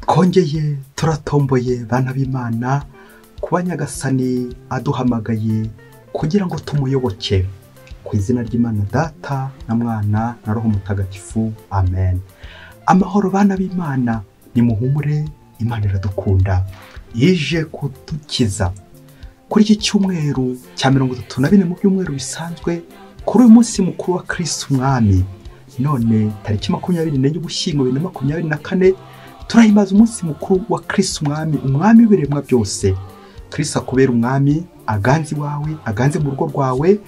twongeye turatomboye bana b'imana kuba nyagasani aduhamagaye kugira ngo tumuyoboke ku izina ry'imana data na mwana na roho mutagatifu amen amahoro bana b'imana ni muhumure imana iradukunda yije kudukiza kuri iki cyumweru cya mirongo itatu na bine mu byumweru bisanzwe kuri uyu munsi mukuru wa kirisi umwami none tariki makumyabiri n'enye ugushyingo bibiri na makumyabiri na kane turahimbaza umunsi mukuru wa kirisi umwami umwami w'ibiremwa byose kirisi akubera umwami aganze iwawe aganze mu rugo rwawe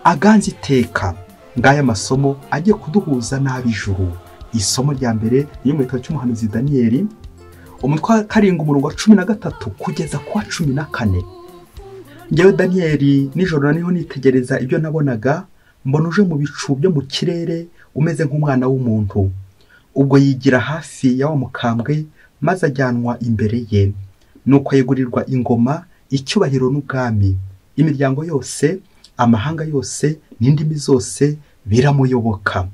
aganze iteka ngaya masomo agiye kuduhuza n'ab'ijuru isomo rya mbere riri mu gitabo cy'umuhanuzi daniyeli umutwe wa karindwi umurongo wa cumi na gatatu kugeza ku wa cumi na kane ngewe daniyeli nijoro naniho nitegereza ibyo nabonaga mbona uje mu bicu byo mu kirere umeze nk'umwana w'umuntu ubwo yigira hafi ya wa mukambwe maze ajyanwa imbere ye nuko yegurirwa ingoma icyubahiro n'ubwami imiryango yose amahanga yose n'indimi zose biramuyoboka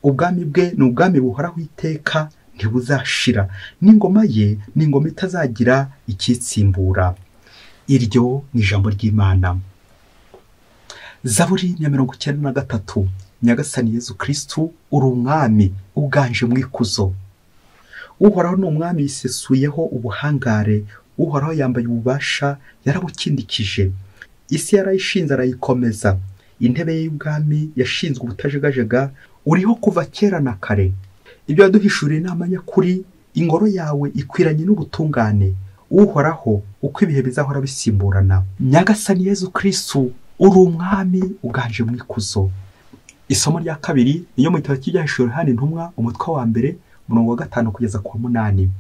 ubwami bwe ni ubwami buhoraho iteka ntibuzashira n'ingoma ye ni ingoma itazagira ikitsimbura iryo ni ijambo ry'imana zaburi ya mirongo icyenda na gatatu nyagasani yezu kirisitu uri umwami uganje mu ikuzo uhoraho ni umwami yisesuyeho ubuhangare uhoraho yambaye ububasha yarabukindikije isi yarayishinze arayikomeza intebe ye y'ubwami yashinzwe ubutajegajega uriho kuva kera na kare ibyo waduhishuriye ni amanyakuri ingoro yawe ikwiranye n'ubutungane uhoraho uko ibihe bizahora bisimburana nyagasani yezu kirisitu uri umwami uganje mu ikuzo isomo rya kabiri niyo mu gitabo cy'ibyahisho yohani intumwa umutwe wa mbere umurongo wa gatanu kugeza ku wa munani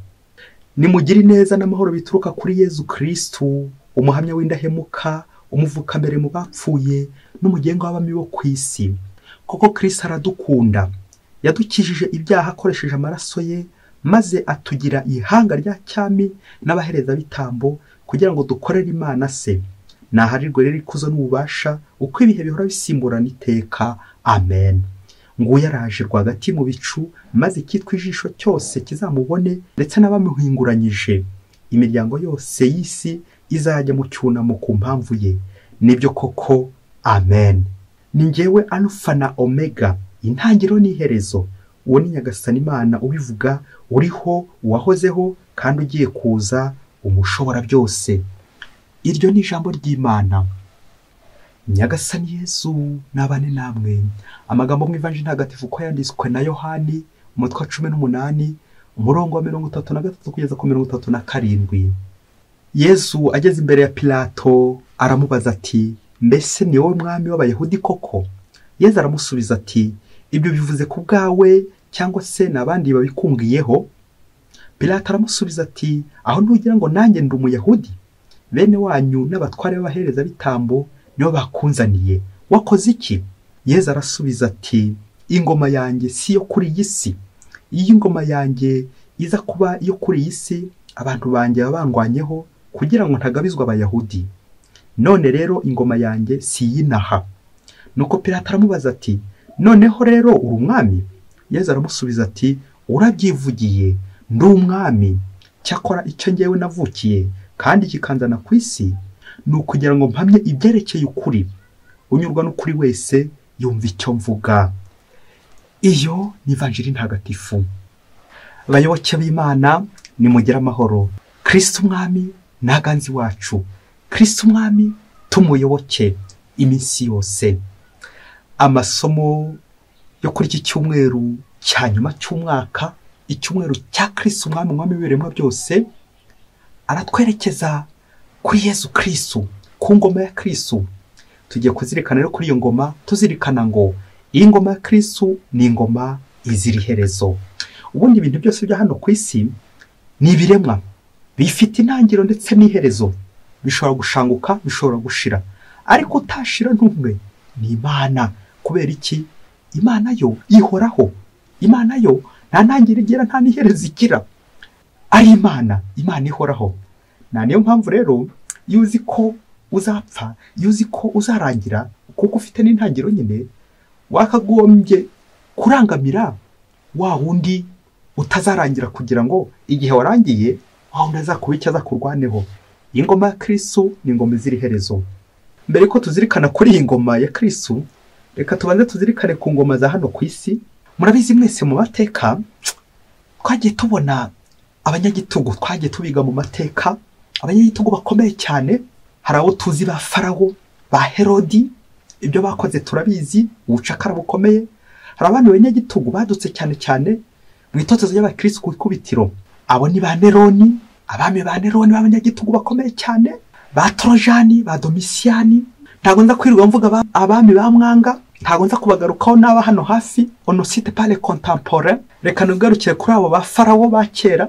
nimugire ineza n'amahoro bituruka kuri yezu kirisitu umuhamya w'indahemuka umuvuka mbere mu bapfuye n'umugenga w'abami bo ku isi koko kirisitu aradukunda yadukijije ibyaha akoresheje amaraso ye maze atugira ihanga rya cyami n'abaherezabitambo kugira ngo dukorere imana se ntaharirwe rero ikuzo n'ububasha uko ibihe bihora bisimburana iteka amen nguyu yaraje rwagati mu bicu maze icyitwa ijisho cyose kizamubone ndetse n'abamuhinguranyije imiryango yose y'isi izajya mu cyunamo ku mpamvu ye nibyo koko amen ni ngewe alufa na omega intangiriro n'iherezo uwo ni nyagasani imana ubivuga uriho uwahozeho kandi ugiye kuza umushobora byose iryo ni ijambo ry'imana nyagasani yezu n'abane namwe amagambo mu ivanjiri ntagatifu ko yanditswe na yohani umutwe wa cumi n'umunani umurongo wa mirongo itatu na gatatu kugeza ku mirongo itatu na karindwi yezu ageze imbere ya pilato aramubaza ati mbese ni wowe mwami w'abayahudi koko yezu aramusubiza ati ibyo bivuze ku bwawe cyangwa se n'abandi babikungiyeho Pilato aramusubiza ati aho ntugira ngo nanjye ndi umuyahudi bene wanyu n'abatware b'abaherezabitambo nibo bakunzaniye wakoze iki yeza arasubiza ati ingoma yanjye si iyo kuri iyi si iyo ingoma yanjye iza kuba iyo kuri iyi si abantu banjye baba bangwanyeho kugira ngo ntagabizwe abayahudi none rero ingoma yanjye si iy'inaha nuko Pilato aramubaza ati noneho rero uri umwami yeza aramusubiza ati urabyivugiye ndi umwami cyakora icyo ngewe navukiye kandi kikanzana ku isi ni ukugira ngo mpamye ibyerekeye ukuri unyurwa n'ukuri wese yumva icyo mvuga iyo ni ivanjiri ntagatifu bayoboke b'imana nimugire amahoro kirisita umwami ntaganzi wacu kirisita umwami tumuyoboke iminsi yose amasomo yo kuri iki cyumweru cya nyuma cy'umwaka icyumweru cya kirisi umwami umwami w'ibiremwa byose aratwerekeza kuri yezu kirisi ku ngoma ya kirisi tugiye kuzirikana rero kuri iyo ngoma tuzirikana ngo iyi ngoma ya kirisi ni ingoma izira iherezo ubundi ibintu byose byo hano ku isi ni ibiremwa bifite intangiriro ndetse n'iherezo bishobora gushanguka bishobora gushira ariko utashira ntumwe ni imana kubera iki imana yo ihoraho imana yo nta ntangiriro igira nta n'iherezo igira ari imana imana ihoraho nta niyo mpamvu rero iyo uzi ko uzapfa iyo uzi ko uzarangira kuko ufite n'intangiriro nyine wakagombye kurangamira wa wundi utazarangira kugira ngo igihe warangiye aho undi azakuba icyo azakurwaneho iyi ngoma ya kirisu ni ingoma izira iherezo mbere ko tuzirikana kuri iyi ngoma ya kirisu reka tubanze tuzirikane ku ngoma za hano ku isi murabizi mwese mu mateka twagiye tubona abanyagitugu twagiye tubiga mu mateka abanyagitugu bakomeye cyane hari abo tuzi ba farawo ba herodi ibyo bakoze turabizi ubucakara bukomeye hari abandi banyagitugu badutse cyane cyane mu itotezo ry'abakirisitu ku ikubitiro abo ni ba neroni abami ba neroni b'abanyagitugu bakomeye cyane ba torojani ba domisiyani ntabwo nza kwirirwa mvuga ba- abami ba mwanga ntabwo nza kubagarukaho n'aba hano hafi onosite pale kontampore reka ntugarukire kuri abo ba farawo ba kera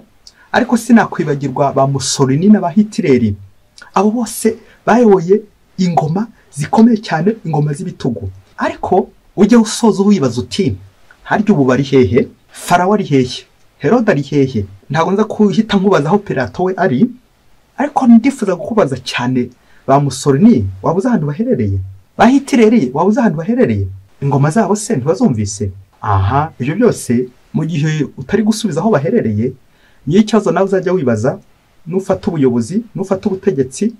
ariko sinakwibagirwa ba musolini n'aba hitireri abo bose bayoboye ingoma zikomeye cyane ingoma z'ibitugu ariko ujya usoza wibaza uti harya ubu bari hehe farawo ari hehe herode ari hehe ntabwo nza kuhita nkubaza aho pirato we ari ariko ndifuza kukubaza cyane ba musolini waba uzi ahantu baherereye ba hitireri waba uzi ahantu baherereye ingoma zabo se ntibazumvise aha ibyo byose mu gihe utari gusubiza aho baherereye niyo ikibazo nawe uzajya wibaza nufata ubuyobozi nufata ubutegetsi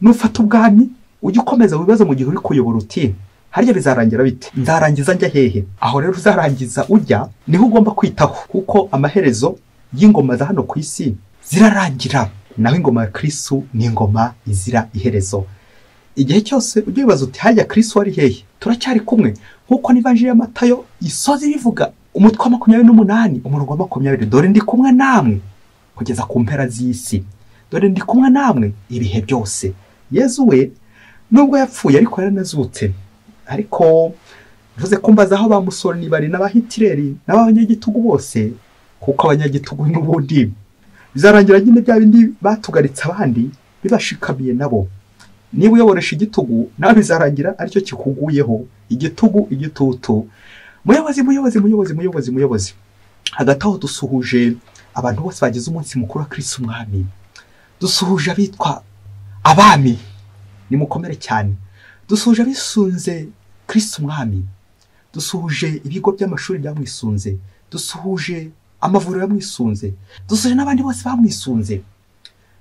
nufata ubwami ujye ukomeza wibaza mu gihe uri kuyobora uti harya bizarangira bite nzarangiza njya hehe aho rero uzarangiza ujya niho ugomba kwitaho kuko amaherezo y'ingoma za hano ku isi zirarangira naho ingoma ya kirisu ni ingoma izira iherezo igihe cyose ujye wibaza uti harya kirisu wari hehe turacyari kumwe nk'uko n'ivanjiri ya matayo isoza ibivuga umutwe wa makumyabiri n'umunani umurongo wa makumyabiri dore ndi kumwe namwe kugeza ku mpera z'isi dore ndi kumwe namwe ibihe byose yezu we nubwo yapfuye ariko yaranazutse ariko mvuze ko mbaza aho ba musoroni bari n'abahitireri n'abanyagitugu bose kuko abanyagitugu n'ubundi bizarangira nyine bya bindi batugaritse abandi bibashikamiye nabo niba uyoboresha igitugu nawe bizarangira aricyo kikuguyeho igitugu igitutu muyobozi muyobozi muyobozi muyobozi muyobozi hagati aho dusuhuje abantu bose bagize umunsi mukuru wa kirisi umwami dusuhuje abitwa abami nimukomere cyane dusuhuje abisunze kirisi umwami dusuhuje ibigo by'amashuri byamwisunze dusuhuje amavuriro yamwisunze dusuhuje n'abandi bose bamwisunze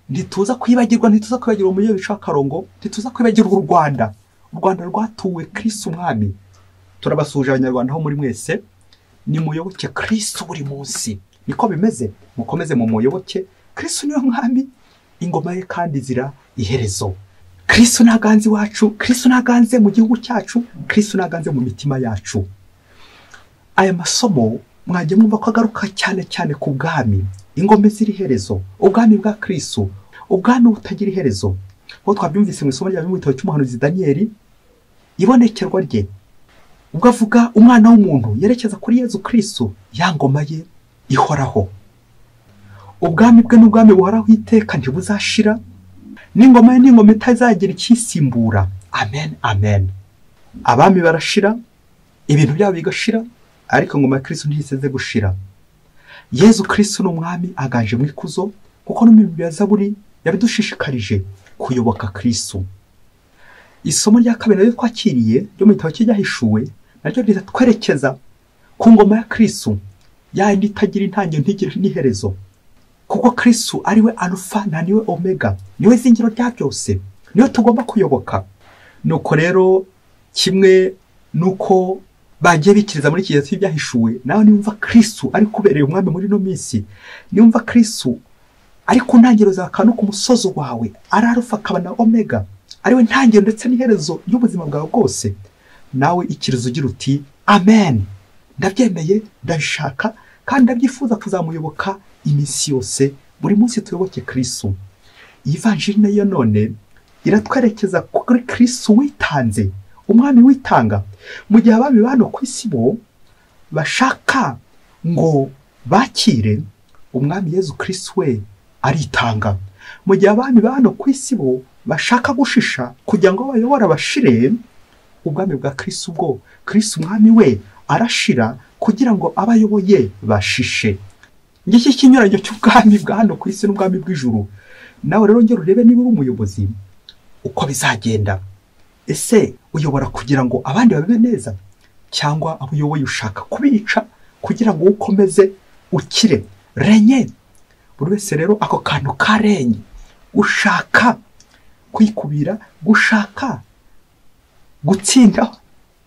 ntituza kwibagirwa ntituza kwibagirwa umujyi w'ibica akarongo ntituza kwibagirwa u rwanda u rwanda rwatuwe kirisi umwami turabasuhuje abanyarwanda aho muri mwese nimuyoboke kirisitu buri munsi niko bimeze mukomeze mumuyoboke kirisitu niwe mwami ingoma ye kandi zira iherezo kirisitu ntaganze iwacu kirisitu ntaganze mu gihugu cyacu kirisitu ntaganze mu mitima yacu aya masomo mwajya mwumva ko agaruka cyane cyane ku bwami ingoma ziri iherezo ubwami bwa kirisitu ubwami butagira iherezo nk'uko twabyumvise mu isomo rya mu gitabo cy'umuhanuzi daniyeli ibonekerwa rye ubwo avuga umwana w'umuntu yerekeza kuri yezu kirisitu ya ngoma ye ihoraho ubwami bwe n'ubwami buhoraho iteka ntibuzashira n'ingoma ye n'ingoma itazagira ikisimbura amen amen abami barashira ibintu byabo bigashira ariko ingoma ya kirisitu ntiyiseze gushira yezu kirisitu ni umwami aganje mu ikuzo kuko no mu bibi ya zaburi yabidushishikarije kuyoboka kirisitu isomo rya kabiri naryo twakiriye ryo mu gitabo cy'ibyahishuwe naryo riratwerekeza ku ngoma ya kirisu yayindi itagira intangiriro ntigire n'iherezo kuko kirisu ari we alufa na niwe omega niwe zingiro rya byose niwe tugomba kuyoboka nuko rero kimwe nuko bagiye bikiriza muri iki gihe cy'ibyahishuwe nawe niwumva kirisu ari kubereye umwami muri ino minsi niwumva kirisu ari ku ntangiriro za kane ku musozi wawe ari arufa akaba na omega ariwe ntangiriro ndetse n'iherezo y'ubuzima bwawe bwose nawe ikirizo ugira uti amen ndabyemeye ndabishaka kandi ndabyifuza kuzamuyoboka iminsi yose buri munsi tuyoboke kirisu iyi vanjiri nayo none iratwerekeza kuri kirisu witanze umwami witanga mu gihe abami ba hano ku isi bo bashaka ngo bakire umwami yezu kirisitu we aritanga mu gihe abami ba hano ku isi bo bashaka gushisha kugira ngo bayobora bashire ubwami bwa kirisitu bwo kirisitu umwami we arashira kugira ngo abayoboye bashishe ngiki ikinyuranyo cy'ubwami bwa hano ku isi n'ubwami bw'ijuru nawe rero ngera urebe niba uri umuyobozi uko bizagenda ese uyobora kugira ngo abandi babibe neza cyangwa abo uyoboye ushaka kubica kugira ngo ukomeze ukire renye buri wese rero ako kantu karenye gushaka kwikubira gushaka gutsinda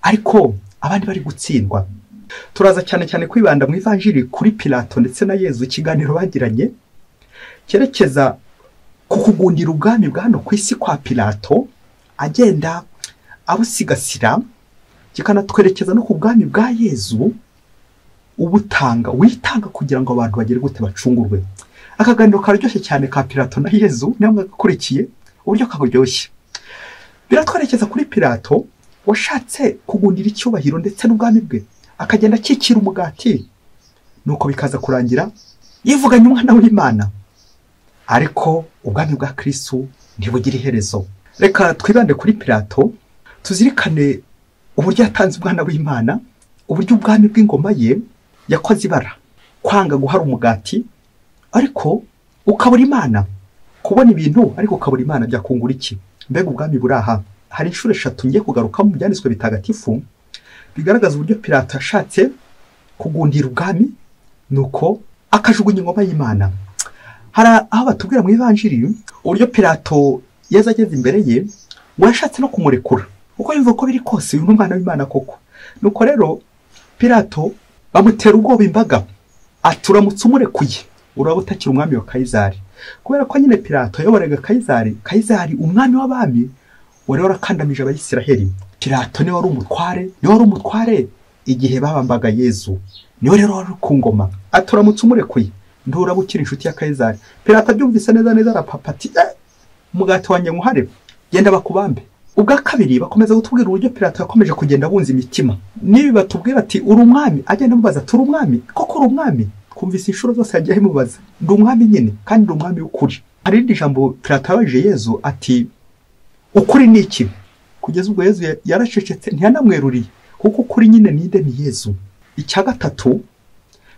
ariko abandi bari gutsindwa turaza cyane cyane kwibanda mu ivanjiri kuri pilato ndetse na yezu ikiganiro bagiranye cyerekeza ku kugundira ubwami bwa hano ku isi kwa pilato agenda abusigasira kikanatwerekeza no ku bwami bwa yezu ubutanga witanga kugira ngo abantu bagere gute bacungurwe akaganiro karyoshye cyane ka pilato na yezu niyo mwagakurikiye uburyo kaburyoshye biratwerekeza kuri pilato washatse kugundira icyubahiro ndetse n'ubwami bwe akagenda akikira umugati nuko bikaza kurangira yivuganye umwana w'imana ariko ubwami bwa kirisitu ntibugira iherezo reka twibande kuri pilato tuzirikane uburyo yatanze umwana w'imana uburyo ubwami bw'ingoma ye yakoze ibara kwanga guhara umugati ariko ukabura imana kubona ibintu ariko ukabura imana byakungura iki mbega ubwami buri aha hari inshuro eshatu ngiye kugaruka mu byanditswe bitagatifu bigaragaza uburyo pilato yashatse kugundira ubwami nuko akajugunya ingoma y'imana hari aho batubwira mu ivanjiri uburyo pilato yeza ageze imbere ye ngo yashatse no kumurekura uko yumva ko biri kose uyu ni umwana w'imana koko nuko rero pilato bamutera ubwoba imbaga ati uramutse umurekuye uraba utakiri umwami wa kayizari kubera ko nyine pilato yayoboraga kayizari kayizari umwami w'abami wari warakandamije abayisiraheli pilato niwe wari umutware niwe wari umutware igihe babambaga yezu niwe rero wari ku ngoma ati uramutse umurekuye nturaba ukiri inshuti ya kayizari pilato abyumvise neza neza arapapa ati eh umugati wanjye nkuhare genda bakubambe ubwa kabiri bakomeza gutubwira uburyo pilato yakomeje kugenda abunza imitima n'ibi batubwira ati uri umwami agenda amubaza ati uri umwami koko uri umwami twumvise inshuro zose yagiye abimubaza ndi umwami nyine kandi ndi umwami w'ukuri hari irindi jambo pilato yabajije yezu ati ukuri ni iki kugeza ubwo yezu ya- yaracecetse ntiyanamweruriye kuko ukuri nyine ninde ni yezu icya gatatu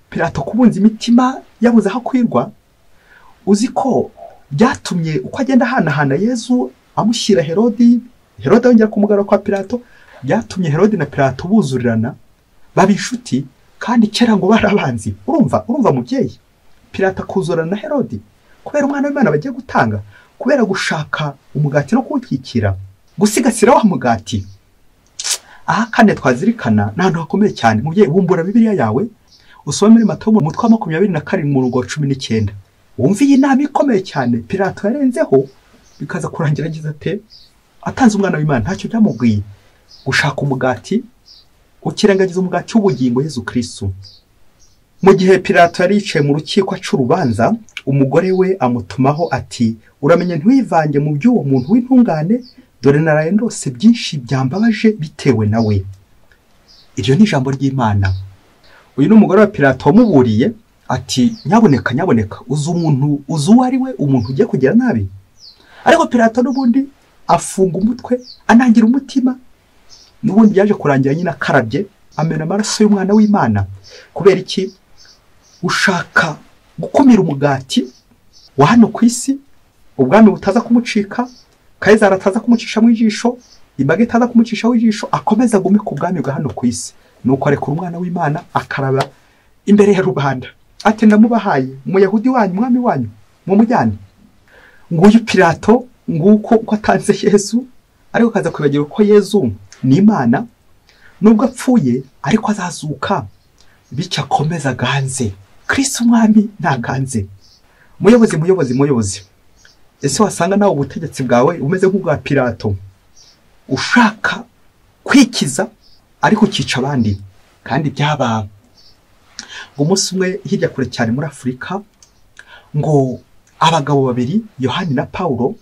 pilato kubunza imitima yabuze aho kwirwa uzi ko byatumye uko agenda ahanahana yezu amushyira herodi herode yongera kumugarura kwa pilato byatumye herodi na pilato buzurirana baba inshuti kandi kera ngo bari abanzi urumva urumva mubyeyi pilato akuzurana na herodi kubera umwana w'imana bagiye gutanga kubera gushaka umugati no kuwukikira gusigasira wa mugati aha kandi twazirikana ni ahantu hakomeye cyane mubyeyi bumbura bibiliya yawe usome muri matayo mu mutwe wa makumyabiri na karindwi umurongo wa cumi n'icyenda wumve iyi nama ikomeye cyane pilato yarenzeho bikaza kurangira agize ate atanze umwana w'imana ntacyo byamubwiye gushaka umugati ukirengagiza umugati w'ubugingo yezu kirisitu mu gihe pilato yari yicaye mu rukiko cy'urubanza umugore we amutumaho ati uramenye ntiwivange mu by'uwo muntu w'intungane dore naraye ndose byinshi byambabaje bitewe nawe iryo ni ijambo ry'imana uyu ni umugore wa pilato wamuburiye ati nyaboneka nyaboneka uzi umuntu uzi uwo ari we umuntu ugiye kugira nabi ariko pilato n'ubundi afunga umutwe anangira umutima n'ubundi yaje kurangira nyine akarabye amena amaraso y'umwana w'imana kubera iki ushaka gukumira umugati wa hano ku isi ubwami butaza kumucika kayizari ataza kumucisha mu ijisho imbaga itaza kumucishaho ijisho akomeza agume ku bwami bwa hano ku isi nuko arekura umwana w'imana akaraba imbere ya rubanda ati ndamubahaye umuyahudi wanyu umwami wanyu mumujyane nguyu pilato nguko uko atanze yezu ariko akaza kwibagirwa ko yezu ni imana nubwo apfuye ariko azazuka bityo akomeze aganze kirisi umwami ntaganze muyobozi muyobozi muyobozi ese wasanga nawe ubutegetsi bwawe bumeze nk'ubwa pilato ushaka kwikiza ariko ukica abandi kandi byaba ngo umunsi umwe hirya kure cyane muri afurika ngo abagabo babiri yohani na pawulo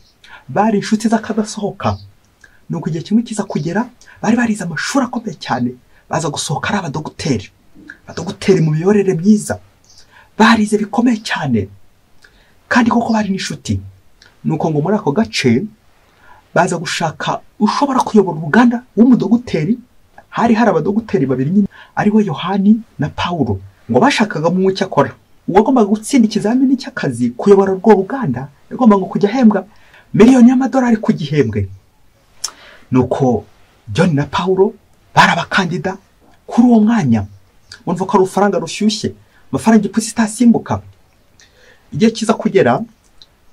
bari inshuti z'akadasohoka ni uko igihe kimwe kiza kugera bari barize amashuri akomeye cyane baza gusohoka ari abadogiteri abadogiteri mu miyoborere myiza barize bikomeye cyane kandi koko bari n'inshuti ni uko ngo muri ako gace baza gushaka ushobora kuyobora uruganda w'umudogiteri hari hari abadogiteri babiri nyine ari we yohani na pawulo ngo bashakaga mu cyakora uwagombaga gutsinda ikizamini cy'akazi kuyobora urwo ruganda yagombaga kujya ahembwa miliyoni y'amadolari ku gihembwe nuko john na paulo bari abakandida kuri uwo mwanya urumva ko ari urufaranga rushyushye amafaranga ipusi itasimbuka igihe kiza kugera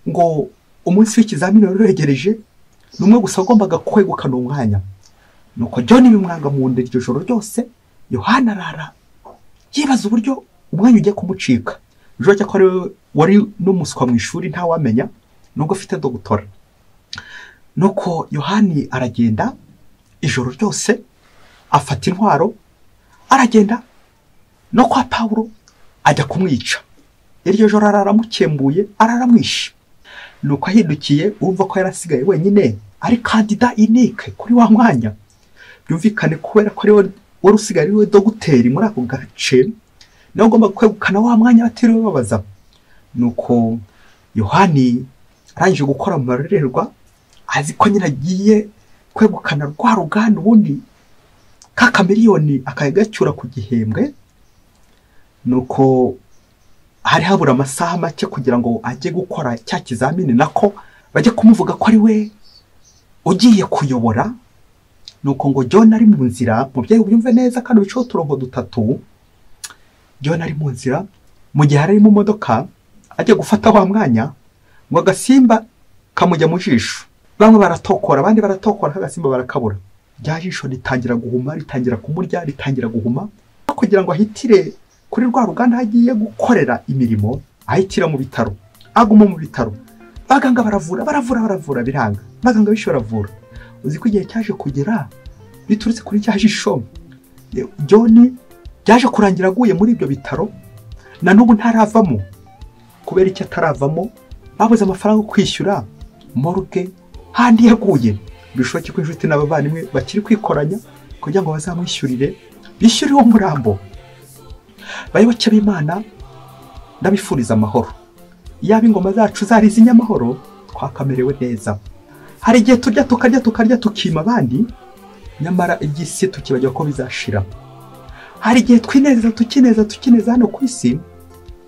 ngo umunsi w'ikizamini wari uregereje ni umwe gusa wagombaga kwegukana uwo mwanya nuko John bimwanga mu nda iryo joro ryose yohana arara yibaza uburyo umwanya ugiye kumucika ejo ko ari we wari n'umuswa mu ishuri ntawamenya nubwo afite dogutora nuko yohani aragenda ijoro ryose afata intwaro aragenda no kwa pawuro ajya kumwica iryo joro araramukembuye araramwishe nuko ahindukiye urumva ko yari asigaye wenyine ari kandida inike kuri wa mwanya byumvikane kubera ko ari we wari usigaye ari we dogiteri muri ako gace nawe ugomba kwegukana wa mwanya batiriwe babaza nuko yohani arangije gukora mu marorerwa azi ko nyine agiye kwegukana rwa ruganda ubundi ka kamiriyoni akagacyura ku gihembwe nuko hari habura amasaha make kugira ngo ajye gukora cya kizamini nako bajye kumuvuga ko ari we ugiye kuyobora nuko ngo John ari mu nzira mubyeyi ubyumve neza kandi ubiceho uturongo dutatu John ari mu nzira mu gihe ari mu modoka ajya gufata wa mwanya ngo agasimba kamujya mu jisho bamwe baratokora abandi baratokora nk'agasimba barakabura rya jisho ritangira guhuma ritangira kumurya ritangira guhuma kugira ngo ahitire kuri rwa ruganda hagiye gukorera imirimo ahitira mu bitaro aguma mu bitaro abaganga baravura baravura baravura biranga abaganga benshi baravura uzi ko igihe cyaje kugera biturutse kuri cya jisho John byaje kurangira aguye muri ibyo bitaro na n'ubu ntaravamo kubera icyo ataravamo babuze amafaranga yo kwishyura moruge handi yaguye bishoboke ko inshuti n'abavandimwe bakiri kwikoranya kugira ngo bazamwishyurire bishyure uwo murambo bayoboke b'imana ndabifuriza amahoro yaba ingoma zacu zari izinyamahoro twakamerewe neza hari igihe turya tukarya tukarya tukima abandi nyamara iby'isi tukibajya ko bizashira hari igihe twineza tukineza tukineza hano ku isi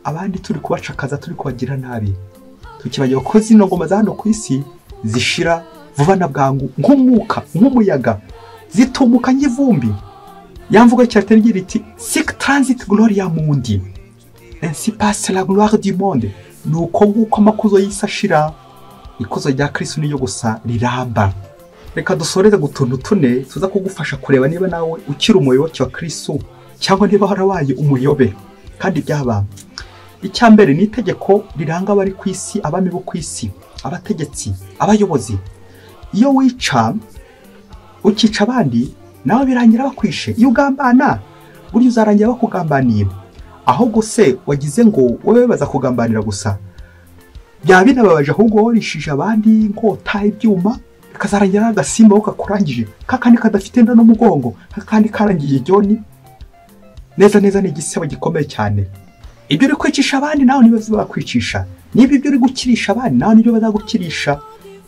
abandi turi kubacakaza turi kubagira nabi tukibagira ko zino ngoma za hano ku isi zishira vuba na bwangu nk'umwuka nk'umuyaga zitumuka nk'ivumbi yamvuga cyatera igira iti sik transit gloria mundi ainsi passe la gloire du monde ni uko nguko amakuzo y'isi ashira ikuzo rya kirisitu niyo gusa riramba reka dusoreze gutuntu tune tuza kugufasha kureba niba nawe ukiri umuyoboke wa kirisitu cyangwa niba warabaye umuyobe kandi byaba icya mbere ni itegeko riranga abari ku isi abami bo ku isi abategetsi abayobozi iyo wica ukica abandi nawe birangira bakwishe iyo ugambana burya uzarangira bakugambaniye ahubwo se wagize ngo wowe baza kugambanira gusa byaba binababaje ahubwo warishije abandi inkota ibyuma bikazarangira n'agasimba aho kakurangije kakandi kadafite inda n'umugongo kakandi karangiye joni neza neza ni igisebo gikomeye cyane ibyo uri kwicisha abandi nawe niba bakwicisha niba ibyo uri gukirisha abandi nawe nibyo bazagukirisha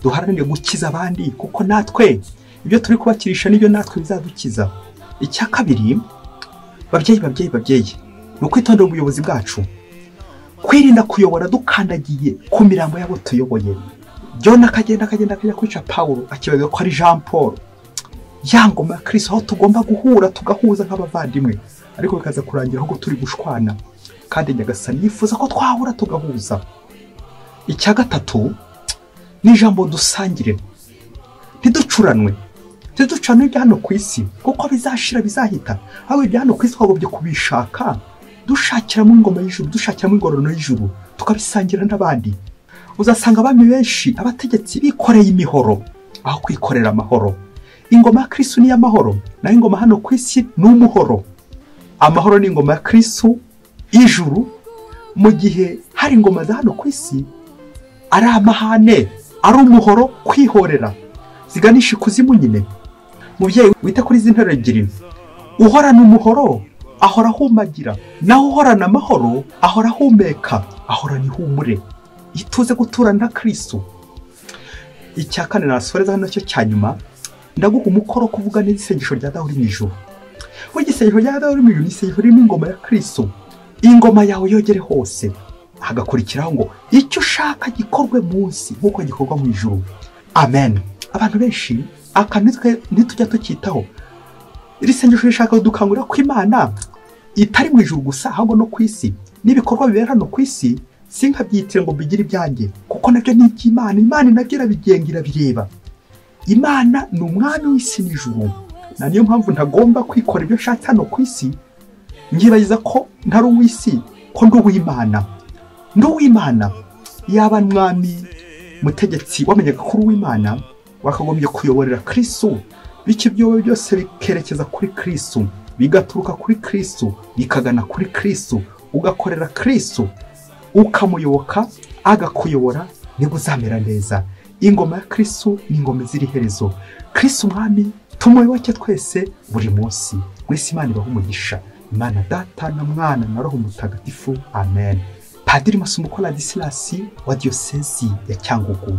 duharanire gukiza abandi kuko natwe ibyo turi kubakirisha nibyo natwe bizadukiza icya kabiri babyeyi babyeyi babyeyi ni ukwitondera ubuyobozi bwacu kwirinda kuyobora dukandagiye ku mirambo y'abo tuyoboye John akagenda akagenda akajya kwica pawuro akibaza ko ari jean paul ya ngoma ya kirisi aho tugomba guhura tugahuza nk'abavandimwe ariko bikaza kurangira ahubwo turi gushwana kandi nyagasani yifuza ko twahura tugahuza icya gatatu ni ijambo dusangire ntiducuranwe ntiducuranwe ibya hano ku isi kuko bizashira bizahita aho ibya hano ku isi twagobye kubishaka dushakiramo ingoma y'ijuru dushakiramo ingororano y'ijuru tukabisangira n'abandi uzasanga abami benshi abategetsi bikoreye imihoro aho kwikorera amahoro ingoma ya kirisu ni iy'amahoro naho ingoma hano ku isi ni umuhoro amahoro ni ingoma ya kirisu y'ijuru mu gihe hari ingoma za hano ku isi ari amahane ari umuhoro kwihorera ziganisha ikuzimu nyine mubyeyi wita kuri izi nteruro ebyiri uhorana umuhoro ahora ahumagira naho uhorana amahoro ahora ahumeka ahorana ihumure ituze guturana na kirisitu icya kane nasoreza hano cyo cya nyuma ndaguha umukoro wo kuvuga neza isengesho rya dahuri mu ijoro we igisengesho rya dahuri mu ijoro ni isengesho ririmo ingoma ya kirisitu ingoma yawe yogere hose hagakurikiraho ngo icyo ushaka gikorwe munsi nk'uko gikorwa mu ijoro amen abantu benshi aka ntitujya tukitaho iri sengesho rishaka dukangurira ko imana itari mu ijoro gusa ahubwo no ku isi n'ibikorwa bibera hano ku isi sinkabyitire ngo bigire ibyanjye kuko nabyo ni iby'imana imana nabyo irabigenga irabireba imana ni umwami w'isi n'ijuru na niyo mpamvu ntagomba kwikora ibyo nshatse hano ku isi nkibagiza ko ntari uw'isi ko ndi uw'imana ndi uw'imana yaba mwami mutegetsi w'amanyakuru w'imana wakagombye kuyoborera kirisu bityo ibyo wowe byose bikerekeza kuri kirisu bigaturuka kuri kirisu bikagana kuri kirisu ugakorera kirisu ukamuyoboka agakuyobora nibwo uzamera neza ingoma ya kirisu ni ingoma izira iherezo kirisu umwami tumuyoboke twese buri munsi wese imana ibaha umugisha imana data na mwana na roho mutagatifu amen padiri masumuko radisilasi wa diyosezi ya cyangugu